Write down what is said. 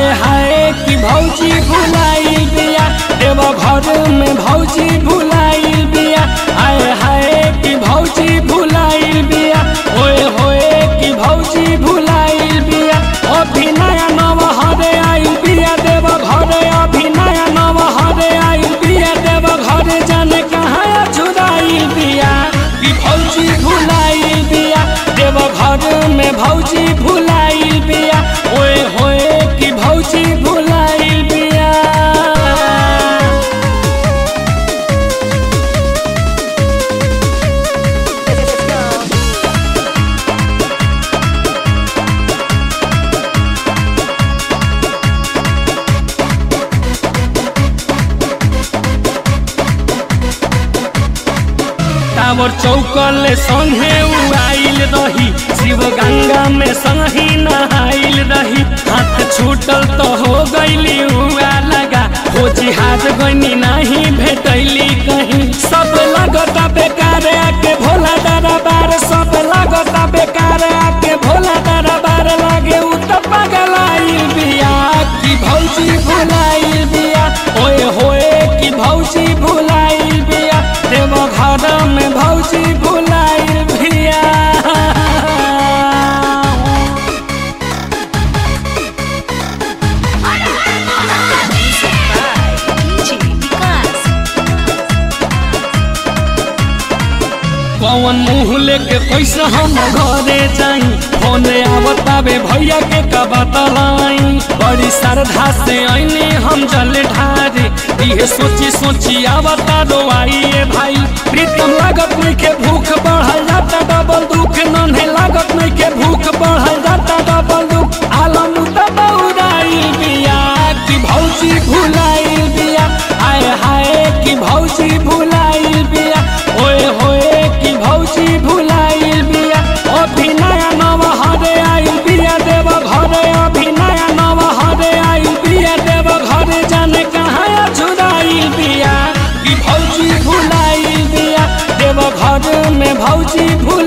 आए हाय कि भौजी भुलाइल बिया देव घर में भौजी भुलाइल बिया आए हाय कि भौजी भुलाइल बिया ओए होए कि भौजी भुलाइल बिया अभिनय नव हरे आइल बिया देव घर अभिनय नव हरे आइल बिया देव घर जाने कहाँ छुड़ाइल बिया कि भौजी भुलाइल बिया देव घर में भौजी भुलाइल बिया ओए होए कि भौजी भुलाइल बिया Let's go. टावर चौकल संगे उड़ाइल रही शिव गंगा में संगी नहाइल रही हाथ छूटल तो हो गईली हुआ लगा हो जिहाज गनी नहीं भेटैली कहीं सब लगता बेकार आके भोला दरबार सब लगता बेकार आके भोला दरबार लागे उ तो पगलाइल बिया कि भौजी भुलाइल बिया ओए होए कि भौजी भुलाइल बिया देव घर में भौजी भुलाइल बिया DJ Vikas. कौन मुँह लेके कैसे हम घरे जाई फोन आवतावे भैया के का बतलाई बड़ी श्रद्धा से आईने हम जल ढारे इहे सोची सोची आवता रोआइए भाई प्रीतम लागत नहीं के भूख बढ़ल जाता डबल दुख नन्हे लागत नहीं के भूख बढ़ल जाता डबल दुख आलम दबौराइल बिया कि भौजी भुलाइल बिया आए हाय कि भौजी भुलाइल बिया ओए होए कि भौजी भुलाइल बिया अभिनय नव हरे आइल बिया देव घर अभिनय नव हरे आइल बिया देव घर जाने कहाँ छुड़ाइल बिया कि भौजी भुलाइल बिया देव घर में भौजी भुलाइल